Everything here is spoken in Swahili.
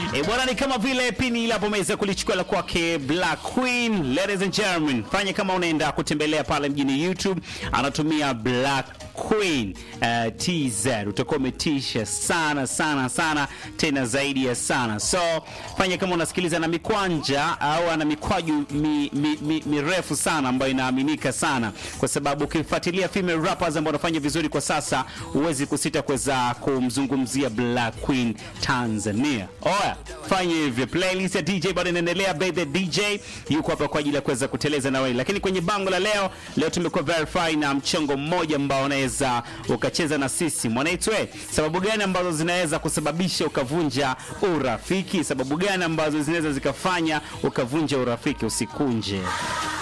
E bwana, ni kama vile pini ile hapo umeweza kulichukua la kwake Black Queen. Ladies and gentlemen, fanya kama unaenda kutembelea pale mjini YouTube, anatumia Black Queen uh, TZ utakuwa umetisha sana sana sana tena zaidi ya sana. So fanya kama unasikiliza na mikwanja au ana mikwaju mi, mi, mi, mirefu sana ambayo inaaminika sana, kwa sababu ukifuatilia female rappers ambao wanafanya vizuri kwa sasa, huwezi kusita kuweza kumzungumzia Black Queen Tanzania. Oya, fanya hivyo. Playlist ya DJ bado inaendelea, baby DJ yuko hapa kwa ajili ya kuweza kuteleza na wewe, lakini kwenye bango la leo, leo tumekuwa verify na mchongo mmoja ambao unaweza ukacheza na sisi mwanaitwe. Sababu gani ambazo zinaweza kusababisha ukavunja urafiki? Sababu gani ambazo zinaweza zikafanya ukavunja urafiki? Usikunje.